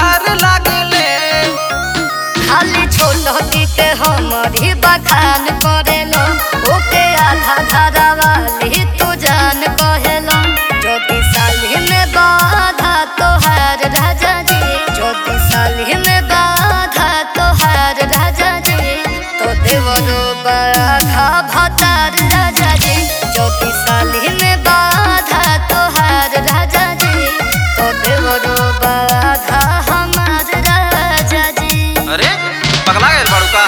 सुतार लागले खाली छोटकी के हमरी बखान करेलो ओके आधा धारा वाली तू जान कहेलो ज्योति साली में बाधा तोहार राजा जी ज्योति साली में बाधा तोहार राजा जी तो देवरो बाधा भतार राजा जी ज्योति साली में बाधा तोहार राजा जी तो देवरो बाधा हमार राजा जी अरे पगला गए बाड़ू का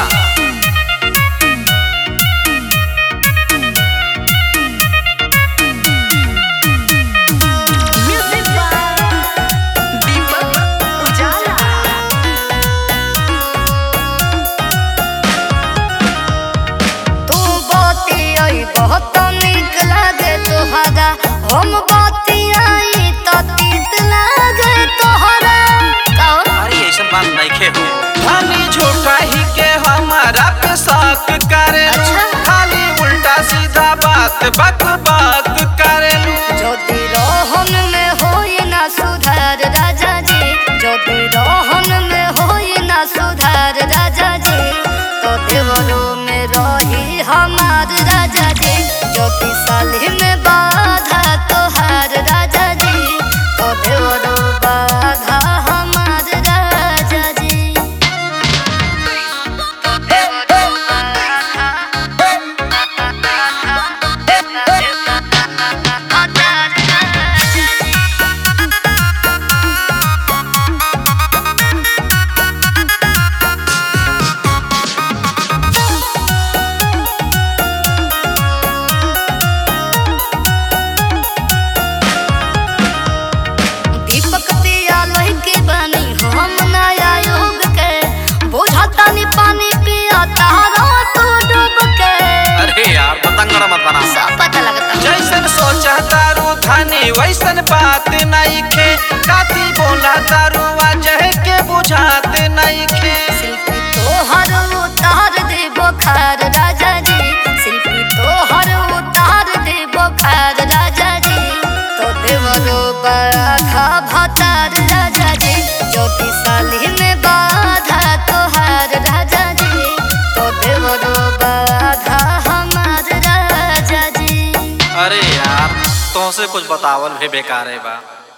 Music by Deepak Ujala. तू बाती आई बहुत निक लागे तोहरा हम बाती आई तो तीत लागे तोहरा कौन अरे ऐसा बात नहीं खे हो खाली झूठा ही के हमारा पे शक करेलू अच्छा। खाली उल्टा सीधा बात बक बक करेलू ज्योति रोहन में होई ना सुधार राजा जी ज्योति रोहन में होई ना सुधार राजा जी तो देवरो में रही हमार राजा जी ज्योति साली में बाधा तोहार राजा जी तो देवरो बाधा हमार राजा जी तो देवरो दीपक दिया लोही के बनी हम नया युग के बुझता नी पानी पिया तारा तू डूब के अरे यार पतंगड़ मत बना सब पता लगता जैसन सोचा तारू धनी वैसन बात नहीं खे काती बोला तारू वजह के बुझात नहीं खे शिल्पी तोहर उतार दे बोखार राजा जी शिल्पी तोहर उतार दे बोखार राजा जी तो देवरो बाधा भतार राजा जी ज्योति साली में बाधा तोहार राजा जी तो देवरो बाधा हमार राजा जी अरे यार तुमसे कुछ बतावल भी बेकार है बा